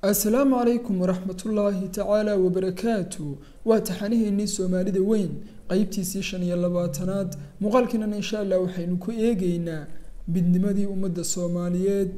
assalaamu calaykum waraxmatullaahi tacaala wabarakaatu waa taxaniheennii soomaalida weyn qeybtiisii shan iyo labaatanaad muuqaalkiinan insha allah waxaynu ku eegeynaa midnimadii ummadda soomaaliyeed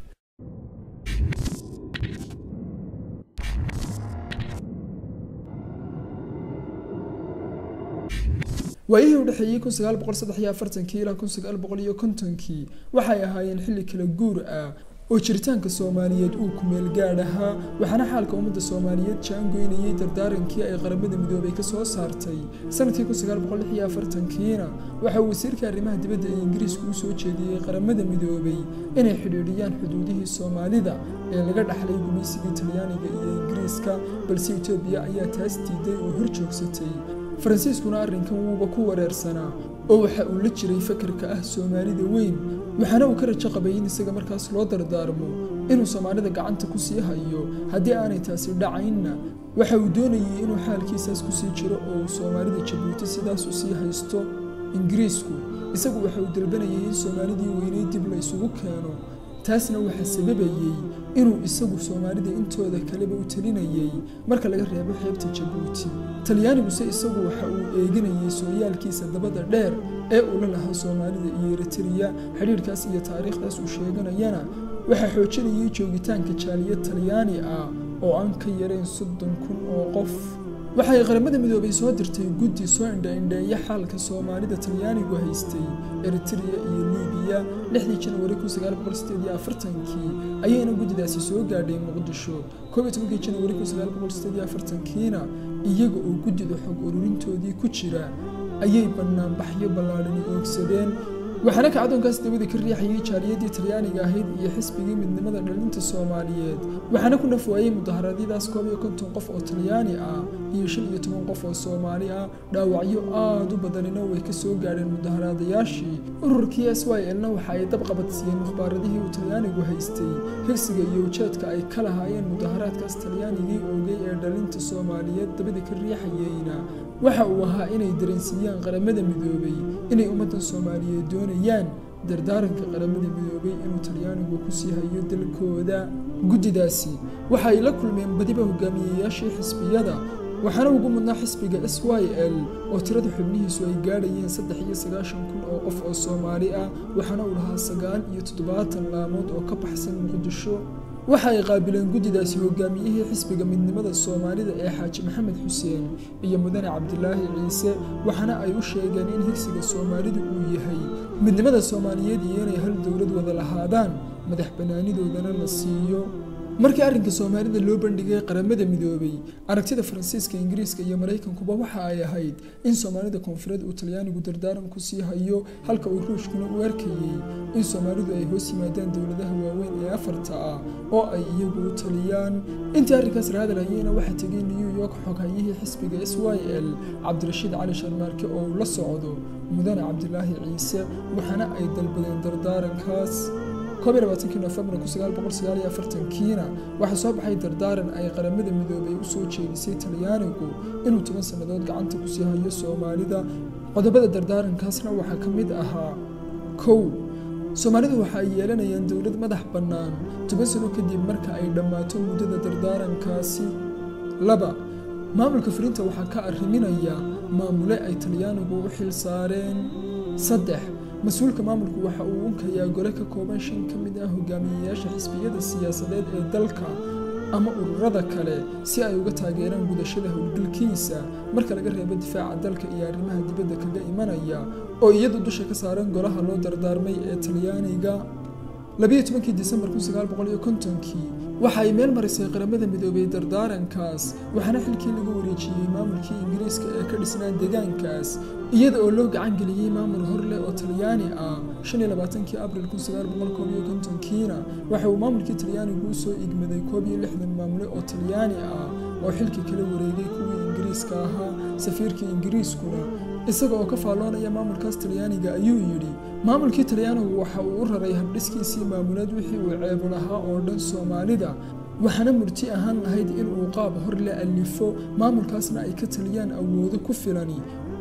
waayihii u dhexeeyey kun sagaal boqol saddex iyo afartankii ilaa kun sagaal boqol iyo kontonkii waxay ahaayeen xilli kala guur ah oo jiritaanka soomaaliyeed uu kumeel gaadh ahaa waxaana xaalka ummadda soomaaliyeed jaangoynayay dardaarankii ay qaramada midoobay ka soo saartay sanadkii kun sagaal boqol lix iyo afartankiina waxa uu wasiirka arrimaha dibadda ee ingiriiska u soo jeediyey qaramada midoobay inay xidhiidhiyaan xuduudihii soomaalida ee laga dhaxlay gumaysigii talyaaniga iyo ingiriiska balse etoobiya ayaa taas diiday oo hor joogsatay faransiiskuna arrinkan wuuba ku wareersanaa oo waxa uu la jiray fakarka ah soomaalida weyn waxaana uu ka rajo qabay in isaga markaas loo dardaarmo inuu soomaalida gacanta ku sii hayo haddii aanay taasi dhacaynna waxa uu doonayay inuu xaalkiisaas kusii jiro oo uu soomaalida jabuuti sidaas u sii haysto ingiriisku isagu waxa uu dalbanayay in soomaalidii weynay dib la isugu keeno taasna waxaa sababayey inuu isagu soomaalida intooda kaleba u talinayay marka laga reebo xeebta jabuuti talyaaniguse isagu waxa uu eeganayay sooyaalkiisa dabada dheer ee uu la lahaa soomaalida iyo eritariya xidhiirkaas iyo taariikhdaas uu sheeganayana waxaa xoojinayay joogitaanka jaaliyad talyaani ah oo aan ka yarayn soddon kun oo qof waxay qaramada midoobay soo dirtay guddi soo indha-indheeya xaalka soomaalida talyaanigu haystay eritrea iyo libiya lixdii janwari kun sagaal boqol sideed iyo afartankii ayayna guddidaasi soo gaadhay muqdisho koob iyo tobankii janwari kun sagaal boqol sideed iyo afartankiina iyaga oo guddida xog ururintoodii ku jira ayay banaanbaxyo ballaadhani oogsadeen waxaana kacdoonkaas dabada ka riixayay jaaliyadii talyaaniga ahayd iyo xisbigii midnimada dhalinta soomaaliyeed waxaana ku nafwaayey mudaharaadyadaas koob iyo konton qof oo talyaani ah iyo shan iyo toban qof oo soomaali ah dhaawacyo aada u badanina way ka soo gaadheen mudaharaadayaashii ururkii s y lna waxa ay dabqabadsiiyeen mukhbaaradihii uu talyaanigu haystay higsiga iyo ujeedka ay ka lahaayeen mudaharaadkaas talyaanigii oogay ee dhalinta soomaaliyeed dabada ka riixayeyna waxa uu ahaa inay dareensiiyaan qaramada midoobay inay ummaddan soomaaliyeed doonayaan dardaaranka qaramada midoobay inuu talyaanigu ku sii hayo dalkooda guddidaasi waxa ay la kulmeen badiba hogaamiyeyaashii xisbiyada waxaana ugu mudnaa xisbiga s y l oo tirada xubnihiisu ay gaadhayeen saddex iyo sagaashan kun oo qof oo soomaali ah waxaana uu lahaa sagaal iyo toddobaatan laamood oo ka baxsan muqdisho waxa ay qaabileen guddidaasi hogaamiyihii xisbiga midnimada soomaalida ee xaaji maxamed xuseen iyo mudane cabdilaahi ciise waxaana ay u sheegeen in higsiga soomaalidu uu yahay midnimada soomaaliyeed iyo inay hal dowlad wada lahaadaan madax bannaanidoodana la siiyo markii arrinka soomaalida loo bandhigay qaramada midoobay aragtida faransiiska ingiriiska iyo maraykankuba waxa ay ahayd in soomaalida koonfureed uu talyaanigu dardaaran ku sii hayo halka uu ruushkuna u arkayey in soomaalidu ay hoos yimaadaan dowladaha waaweyn ee afarta ah oo ay iyagu u taliyaan intii arrinkaas raadalhayeyna waxaa tegay new york xoghayihii xisbiga s y l cabdirashiid cali sharmaarke oo uu la socdo mudane cabdilaahi ciise waxaana ay dalbadeen dardaarankaas koob iyo labaatankii nofembar kun sagaal boqol sagaal iyo afartankiina waxaa soo baxay dardaaran ay qaramada midoobay u soo jeedisay talyaanigu inuu toban sannadood gacanta ku sii hayo soomaalida qodobada dardaarankaasna waxaa ka mid ahaa kow soomaalidu waxa ay yeelanayaan dowlad madax bannaan toban sano kadib marka ay dhammaato muddada dardaarankaasi laba maamulka fulinta waxaa ka arriminaya maamule ay talyaanigu u xil saareen saddex mas-uulka maamulku waxa uu unkayaa gole ka kooban shan ka mid ah hogaamiyeyaasha xisbiyada siyaasadeed ee dalka ama ururada kale si ay uga taageeraan gudashada howlgalkiisa marka laga reebo difaaca dalka iyo arrimaha dibadda kaga imanaya oo iyadu dusha ka saaran golaha loo dardaarmay ee talyaaniga labiyo tobankii disembar kun sagaal boqol iyo kontonkii waxa ay meel marisay qaramada midoobay dardaarankaas waxaana xilkii lagu wareejiyey maamulkii ingiriiska ee ka dhisnaa deegaankaas iyada oo loo gacan geliyey maamul horleh oo talyaani ah shan iyo labaatankii abril kun sagaal boqol koob iyo kontonkiina waxa uu maamulkii talyaanigu u soo igmaday koob iyo lixdan maamule oo talyaani ah oo xilkii kala wareegay kuwii ingiriiska ahaa safiirkii ingiriiskuna isaga oo ka faalloonaya maamulkaas talyaaniga ayuu yidhi maamulkii talyaanigu waxa uu u raray habdhiskiisii maamuleed wixii uu ceebo lahaa oo dhan soomaalida waxaana murti ahaan lahayd in uu qaab hor la alifo maamulkaasna ay ka taliyaan awoodo ku filani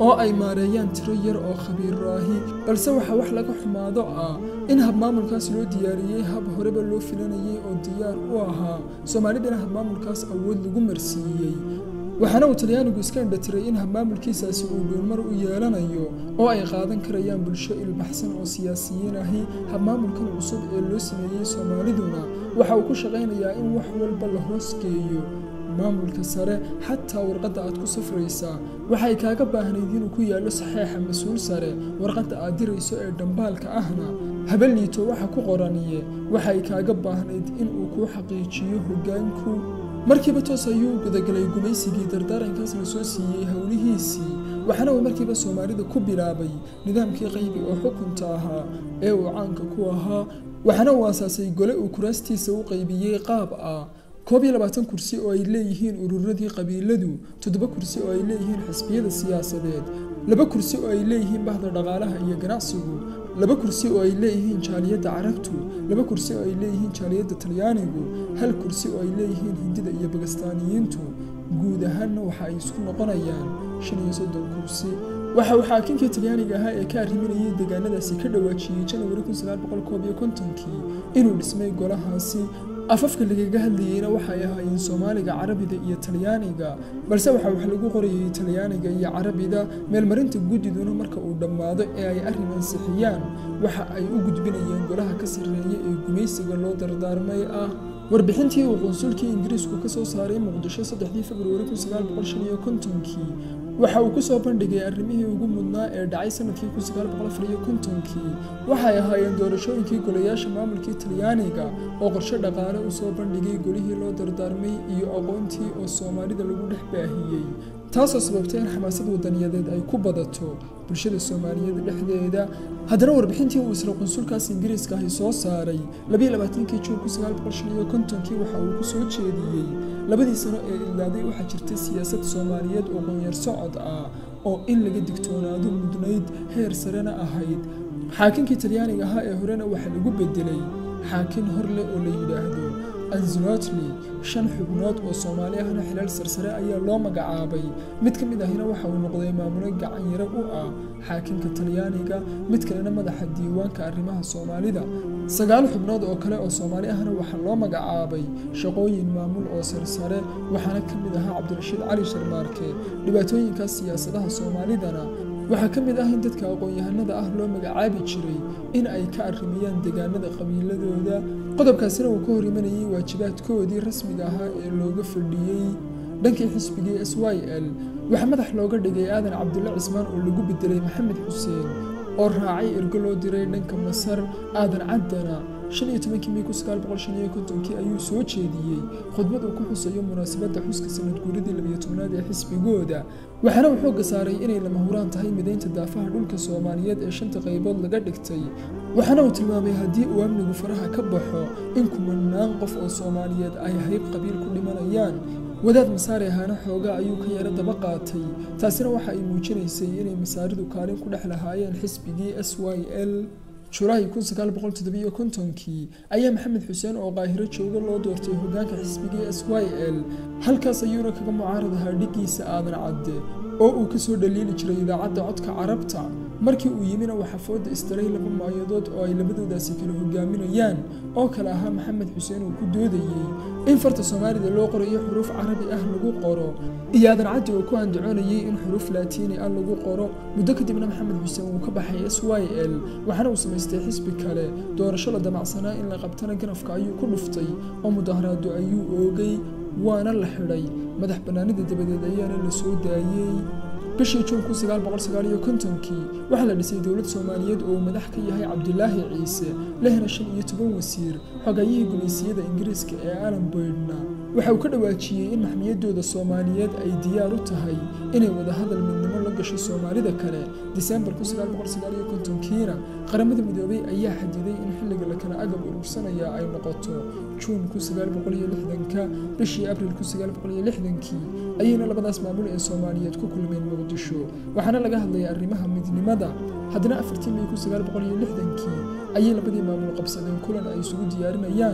oo ay maareeyaan tiro yar oo khabiiraahi balse waxaa wax laga xumaado ah in habmaamulkaas loo diyaariyey hab horeba loo filanayay oo diyaar u ahaa soomaalidana habmaamulkaas awood lagu marsiiyey waxaana uu talyaanigu iska indhatiray in habmaamulkiisaasi uu dhuulmar u yeelanayo oo ay qaadan karayaan bulsho ilbaxsan oo siyaasiyiin ahi habmaamulkan cusub ee loo sameeyey soomaaliduna waxa uu ku shaqaynayaa in wax walba la hoosgeeyo maamulka sare xataa warqadda aad ku safraysaa waxay kaaga baahnayd inuu ku yaallo saxeexa mas-uul sare warqadda aad dirayso ee dhambaalka ahna habaliito waxa ku qoraniye waxay kaaga baahnayd inuu kuu xaqiijiyo hoggaanku markiiba toos ayuu gudagalay gumaysigii dardaarankaas la soo siiyey howlihiisii waxaana uu markiiba soomaalida ku bilaabay nidaamkii qaybi oo xukunta ahaa ee uu caanka ku ahaa waxaana uu aasaasay gole uu kuraastiisa u qaybiyey qaab ah koob iyo labaatan kursi oo ay leeyihiin ururadii qabiiladu toddoba kursi oo ay leeyihiin xisbiyada siyaasadeed laba kursi oo ay leeyihiin bahda dhaqaalaha iyo ganacsigu laba kursi oo ay leeyihiin jaaliyadda carabtu laba kursi oo ay leeyihiin jaaliyadda talyaanigu hal kursi oo ay leeyihiin hindida iyo bagastaaniyiintu guud ahaanna waxa ay isku noqonayaan shan iyo soddon kursi waxa uu xaakinkii talyaaniga ahaa ee ka arriminayay deegaanadaasi ka dhawaajiyey janawari kun sagaal boqol koob iyo kontonkii inuu dhismay golahaasi afafka lagaga hadlayeyna waxay ahaayeen soomaaliga carabida iyo talyaaniga balse waxaa wax lagu qorayay talyaaniga iyo carabida meelmarinta guddiduna marka uu dhammaado ee ay arrin ansixiyaan waxa ay u gudbinayeen golaha ka sarreeya ee gumaysiga loo dardaarmay ah warbixintii uu qunsulkii ingiriisku ka soo saaray muqdisho saddexdii februari kun sagaal boqol shan iyo kontonkii waxa uu ku soo bandhigay arrimihii ugu mudnaa ee dhacay sanadkii kun sagaal boqol afar iyo kontonkii waxay ahaayeen doorashooyinkii golayaasha maamulkii talyaaniga oo qorshe dhaqaale u soo bandhigay golihii loo dardaarmay iyo aqoontii oo soomaalida lagu dhex baahiyey taasoo sababtay in xamaasad wadaniyadeed ay ku badato bulshada soomaaliyeed dhexdeeda haddana warbixintii uu isla qunsulkaas ingiriiska ahi soo saaray labiyo labaatankii juun kun sagaal boqol shan iyo kontonkii waxa uu ku soo jeediyey labadii sano ee idlaaday waxaa jirtay siyaasad soomaaliyeed oo qoonyar socod ah oo in laga digtoonaado mudnayd heer sarena ahayd xaakinkii talyaaniga ahaa ee horena waxaa lagu bedelay xaakin horleh oo la yidhaahdo anzilotli shan xubnood oo soomaali ahna xilaal sarsare ayaa loo magacaabay mid ka mid ahina waxa uu noqday maamulo gacanyaro u ah xaakinka talyaaniga mid kalena madaxa diiwaanka arrimaha soomaalida sagaal xubnood oo kale oo soomaali ahna waxaa loo magacaabay shaqooyin maamul oo sarsare waxaana ka mid ahaa cabdirashiid cali sharmaarke dhibaatooyinkaas siyaasadaha soomaalidana waxaa ka mid ah in dadka aqoon-yahanada ah loo magacaabi jiray in ay ka arrimiyaan deegaanada qabiiladooda qodobkaasina uu ka hor imanayay waajibaadkoodii rasmiga ahaa ee looga fadhiyey dhankii xisbigii s y l waxaa madax looga dhigay aadan cabdulle cismaan oo lagu bedelay maxamed xuseen oo raacay ergo loo diray dhanka masar aadan caddana shan iyo tobankii mey kun sagaal boqol shan iyo kontonkii ayuu soo jeediyey khudbad uu ku xusayo munaasabadda xuska sanad guuridii labiyo tobnaad ee xisbigooda waxaana uu xoogga saaray inay lama huraan tahay midaynta daafaha dhulka soomaaliyeed ee shanta qaybood laga dhigtay waxaana uu tilmaamay haddii uu amnigu faraha ka baxo in kumanaan qof oo soomaaliyeed ay hayb qabiil ku dhimanayaan wadaad masaari ahaana xoogaa ayuu ka yaro daba qaatay taasina waxa ay muujinaysay inay masaaridu kaalin ku dhex lahaayeen xisbigii s y l julaay kun sagaal boqol toddobiyo kontonkii ayaa maxamed xuseen oo qaahiro jooga loo doortay hoggaanka xisbigii s y l halkaas ayuuna kaga mucaarad ahaa dhiggiisa aadan cadde oo uu ka soo dhaliili jiray idaacadda codka carabta markii uu yimina waxaa fooda isdaray laba maayadood oo ay labadoodaasi kala hogaaminayaan oo kale ahaa maxamed xuseen uu ku doodayey in farta soomaalida loo qorayo xuruuf carabi ah lagu qoro iyo aadan caddi oo ku andacoonayay in xuruuf laatiini ah lagu qoro muddo kadibna maxamed xuseen uu ka baxay s y l waxaana uu samaystay xisbi kale doorasho la damacsanaa in la qabtana ganafka ayuu ku dhuftay oo mudaharaado ayuu oogay waana la xidhay madax bannaanida dabadeed ayaana la soo daayey bishii juun kun sagaal boqol sagaal iyo kontonkii waxaa la dhisay dowlad soomaaliyeed oo uu madax ka yahay cabdilaahi ciise lehna shan iyo toban wasiir xogayihii gumaysiyada ingiriiska ee alan boydna waxa uu ka dhawaajiyey in maxmiyadooda soomaaliyeed ay diyaar u tahay inay wadahadal midnimo la gasho soomaalida kale disembar kun sagaal boqol sagaal iyo kontonkiina qaramada midoobay ayaa xadiday in xilliga la kala agab urursanaya ay noqoto juun kun sagaal boqol iyo lixdanka bishii abriil kun sagaal boqol iyo lixdankii ayayna labadaas maamul ee soomaaliyeed ku kulmeen muqdisho waxaana laga hadlayay arrimaha midnimada haddana afartii mey kun sagaal boqol iyo lixdankii ayay labadii maamul qabsadeen kulan ay isugu diyaarinayaan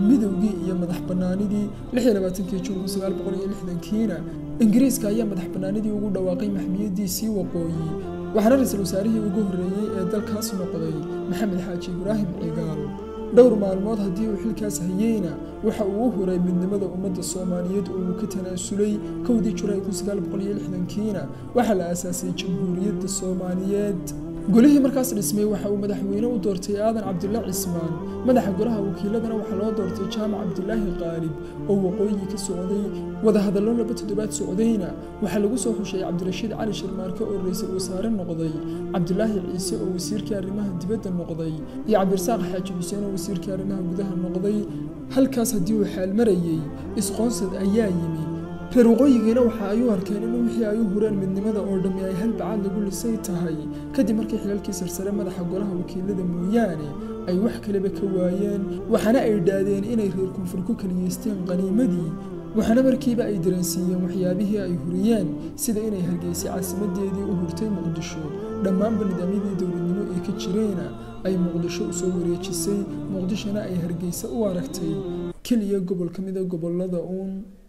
midowgii iyo madax banaanidii kii juun kiina ingiriiska ayaa madax banaanidii ugu dhawaaqay maxmiyadiisii waqooyi waxaana ra-iisul wasaarihii ugu horreeyey ee dalkaas noqday maxamed xaaji ibraahim cigaal dhowr maalmood haddii uu xilkaas hayeyna waxa uu u huray midnimada ummadda soomaaliyeed oo uu ka tanaasulay kowdii julaay kiina waxaa la aasaasay jamhuuriyadda soomaaliyeed golihii markaas dhismay waxa uu madaxweyne u doortay aadan cabdilla cismaan madaxa golaha wakiiladana waxaa loo doortay jaamac cabdilaahi qaalib oo waqooyi ka socday wadahadallo laba toddobaad socdayna waxaa lagu soo xushay cabdirashiid cali shirmaarke oo ra-iisul wasaare noqday cabdilaahi ciise oo wasiirkii arrimaha dibadda noqday iyo cabdirasaaq xaaji xuseen oo wasiirkii arrimaha gudaha noqday halkaas haddii uu xaal marayey isqoonsad ayaa yimi reer waqooyigiina waxa ay u arkeen in wixii ay u hureen midnimada oo dhammi ay hal bacaad lagu lisay tahay kadib markii xilalkii sarsare madaxa golaha wakiilada mooyaane ay wax kaleba ka waayeen waxaana ay dhaadeen inay reer koonfur ku kaliyeysteen qaniimadii waxaana markiiba ay dareensiiyeen waxyaabihii ay huriyeen sida inay hargeysay caasimadeedii u hurtay muqdisho dhammaanba nidaamyadii dowladnimo ee ka jireena ay muqdisho usoo wareejisay muqdishona ay hargeysa u aragtay keliya gobol ka mida gobolada uun